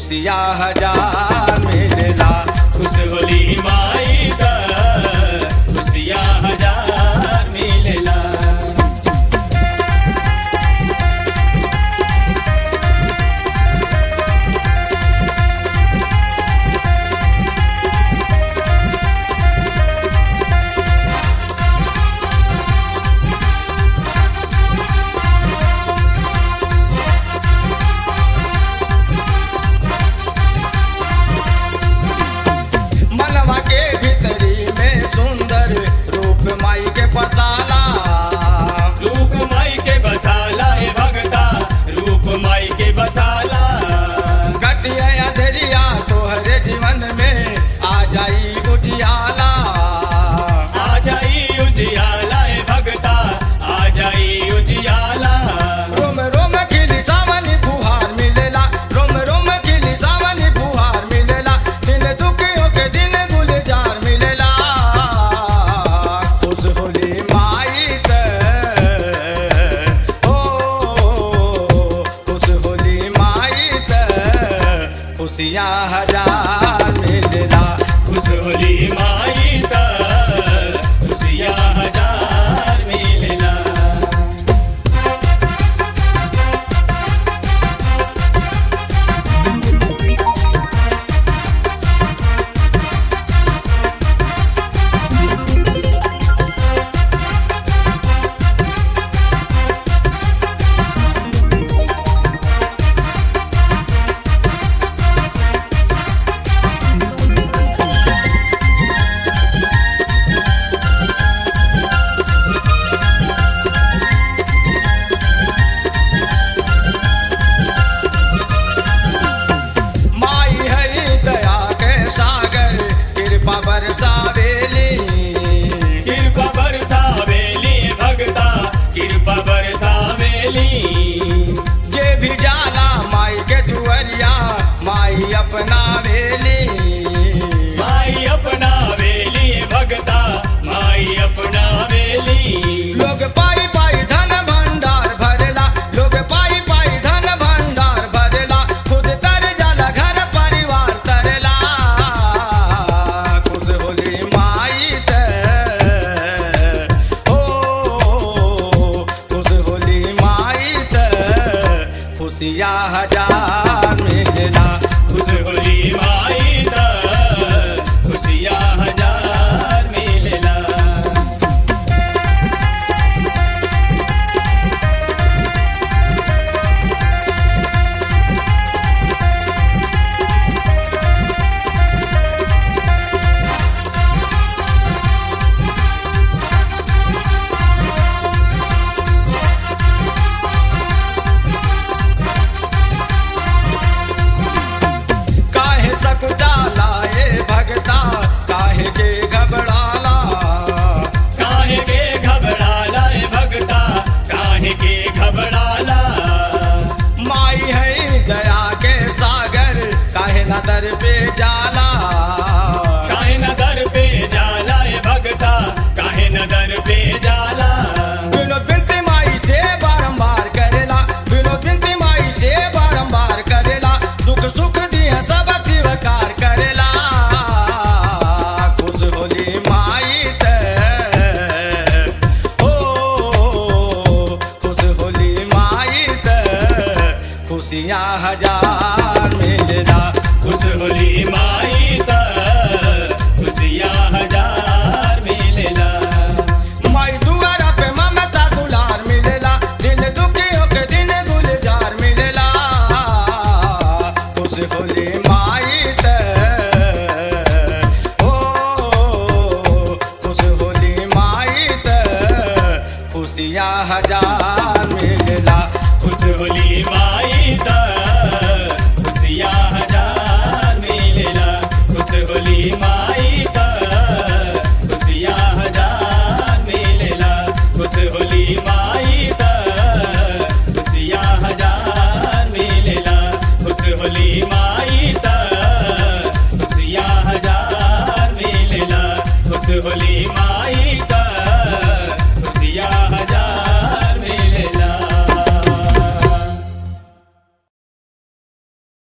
खुशिया हजार मिलेला खुश होली माई दा खुशियाँ हजार मिलेला मनवा के भीतरी में सुंदर रूप माई के पसाला रूप माई के बसाला हे भगता रूप माई के बसाला कटिया अधरिया तोहरे जीवन में आ जाई उजियाला आ जाई उजियाला हे भगता आ जाई उजियाला रोम रोम खिली सावनी फुहार मिलेला रोम रोम खिली सावनी फुहार मिलेला दिन दुखियों के दिन गुलजार मिलेला खुश होली माई ते ओ खुश होली माई ते खुशियाँ हजार मिलेला खुश होली माई दा खुशियाँ हजार मिलेला माई हरि दया के सागर कृपा बरसावेली कृपा बरसावेली भगता कृपा बरसावेली जे भी जाला माई के दुअरिया माई अपना वेली माई अपना वेली भगता माई अपना वेली लोग पाई पाई धन भंडार भरेला लोग पाई पाई धन भंडार भरेला खुद तर जाला घर परिवार तरेला खुश होली माई ते ओ खुश होली माई ते खुशिया हजार मिलेला खुश होली माई दा खुशियाँ हजार मिलेला काहे सकुचाला ए भगता काहे के घबराला काहे के घबराला हे भगता काहे के घबराला माई है दया के सागर काहे न दर पे जाला काहे न दर पे जाला हे भगता काहे न दर पे जाला विनोद बिनती माई से बारंबार करेला विनोद बिनती माई से बारंबार करेला सुख सुख दिया सब स्वीकार करेला खुश होली माई ते ओ खुश होली माई ते खुशियाँ हजार मिलेला खुश होली माई दा खुशियाँ हजार मिलेला माई दुआरा पे ममता दुलार मिलेला दिल दुखियों के दिन गुलजार मिलेला खुश होली माई ते ओ खुश होली माई ते खुशियाँ हजार मिलेला खुश होली माई दा खुशियाँ हजार मिलेला खुश होली माई दा खुशियाँ हजार मिलेला खुश होली माई दा खुशियाँ हजार मिलेला खुश होली माई दा खुशियाँ हजार मिलेला खुश होली माई दा